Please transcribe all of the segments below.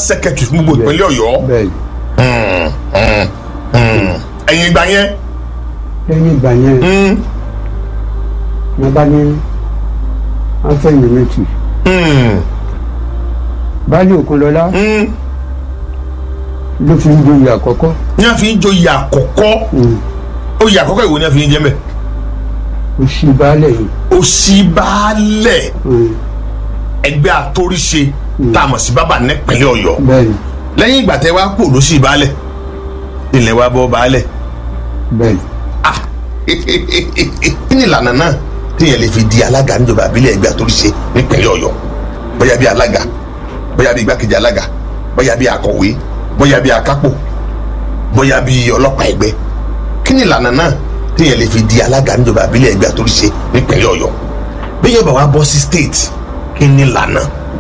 secretary fún gbogbo ìpínlẹ̀ ọ̀yọ́ bẹ́ẹ̀ Mm, mm, mm. ẹ̀yìn ìgbà yẹn lẹ́yìn ìgbà yẹn mm, ní bá ní afẹ́yìn méjì mm, baálé òkunlọ́lá mm. ló fi ń joyè àkọ́kọ́ ní a fi ń joyè àkọ́kọ́ oyè àkọ́kọ́ ìwò ni a fi ń jẹ́ mẹ́ òsì baálé yìí òsínbàálẹ̀ Mm, ẹgbẹ́ àtòríṣe tá a mọ̀ sí bábà nípínlẹ̀ ọ̀yọ́ bẹ́ẹ̀ ni lẹ́yìn ìgbà tẹ́ wá kú lósì baálẹ̀ ilẹ̀ wa bọ́ baálẹ̀ bẹ́ẹ̀ ni ah kí ni ìlànà náà téèyàn lè fi di alága níjọba àbílẹ̀ ẹgbẹ́ àtòríṣe nípínlẹ̀ ọ̀yọ́ bóyá bí alága bóyá bí igbákejì alága bóyá bí akọ̀wé bóyá bí akápò bóyá bí ọlọ́pàá ẹgbẹ́ kí ni ìlànà náà téèyàn lè fi di alága níjọba àbílẹ̀ ẹgbẹ́ àtòríṣe nípínlẹ̀ ọ̀yọ́ bí yóò bá wa bọ́ sí state kí ni ìlànà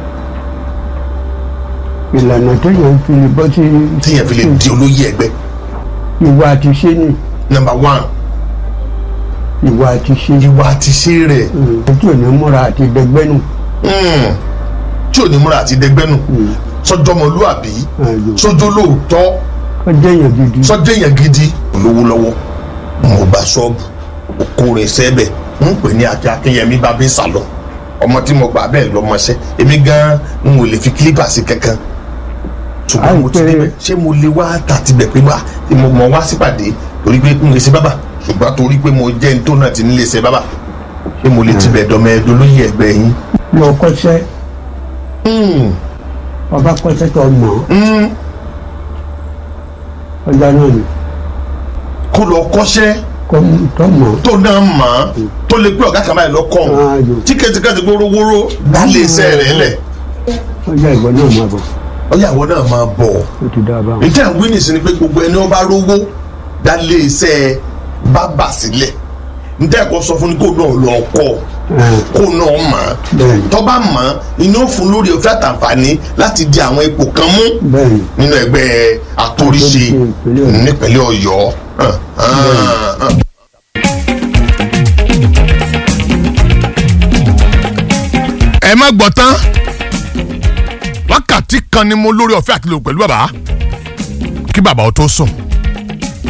ìlànà tó yàn fi lè bọ́ sí téèyàn fi lè di olóyè ẹgbẹ́ ìwà àti ṣe ni number one ìwà àti ṣe ìwà àti ṣe rẹ̀ ojú ò ní múra àti dẹgbẹ́nu Mm. tí ò ní múra àti dẹgbẹ́nu sọjọmọlúàbí Ayò. sọjọ lóòótọ́ ọjọ́ èèyàn gidi sọjọ èèyàn gidi olówó lọ́wọ́ mo bá ṣọ́ọ̀bù òkú rẹ̀ sẹ́bẹ̀ ń pè ní akí akínyẹmí bábí sàlọ ọmọ tí mo gbà bẹ́ẹ̀ lọ́mọṣẹ́ èmi gan n ò lè fi kílípà sí kankan ṣùgbọ́n mo ti Àìpé- débẹ̀ ṣé mo lè wá tàti bẹ̀ pé wá tí mo mọ̀ wá sípàdé torí pé n lè ṣe bábà ṣùgbọ́n torí pé mo jẹ́ ní tó náà ti nílé ṣe bábà ṣé mo lè tibẹ̀ dọ́mẹ́ẹ́dọ́ lóyè ẹgbẹ́ yín. lọ kọ́ṣẹ́ Mm. ọba kọ́ṣẹ́ tó mọ̀ Mm. ọjà náà ni kó lọ kọ́ṣẹ́ kọ́ tó mọ̀ tó náà mọ̀ ọ́n tó lè pé ọ̀gá kan báyìí lọ́kọ̀ Ayò. tíkẹ́tíkẹ́tì gbórówóró dálé iṣẹ́ rẹ̀ lẹ̀ ọjà ìwọ náà máa bọ̀ ọyàwó náà máa bọ̀ ó ti dá a bá wọn. níta ìwé nìsín ni pé gbogbo ẹni ó bá rówó dálé iṣẹ́ bábà sílẹ̀ níta ẹ̀kọ́ sọ fún ni kó náà lọ kọ́ kó náà mọ̀ ọ́n bẹ́ẹ̀ni tó bá mọ̀ ọ́n inú fún lórí òfin àtàǹfààní láti di àwọn ipò kan mú bẹ́ẹ̀ni nínú ẹgbẹ́ àtòríṣe Àtòríṣe ìpínlẹ̀ Ọ̀yọ́. nípínlẹ̀ ọ̀yọ́ hàn, hàn, hàn. ẹ má gbọ́ tán wákàtí kan ni mo lórí ọ̀fẹ́ àti lò pẹ̀lú bàbá kí bàbá ó tó sùn